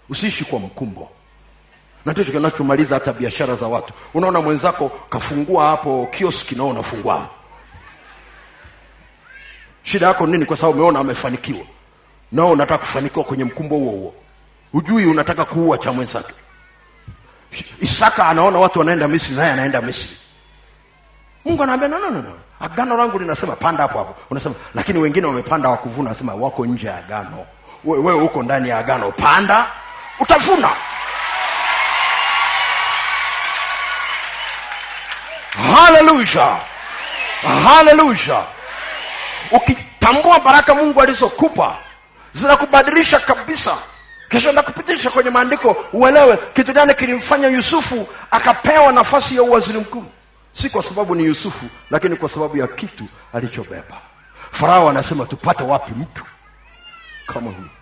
usiishi kwa mkumbo na ndicho kinachomaliza hata biashara za watu unaona mwenzako kafungua hapo kioski nao unafungua hapo shida yako nini kwa sababu umeona amefanikiwa nao unataka kufanikiwa kwenye mkumbo huo huo hujui unataka kuua cha mwenzake isaka anaona watu wanaenda misri naye anaenda misri mungu anaambia no, no, no, no. agano langu linasema panda hapo hapo unasema lakini wengine wamepanda wakuvuna wanasema wako nje ya agano wewe we, uko ndani ya agano panda utavuna haleluya haleluya ukitambua baraka mungu alizokupa zinakubadilisha kabisa kisha nakupitisha kwenye maandiko uelewe kitu gani kilimfanya yusufu akapewa nafasi ya uwaziri mkuu si kwa sababu ni yusufu lakini kwa sababu ya kitu alichobeba farao anasema tupate wapi mtu kama huyu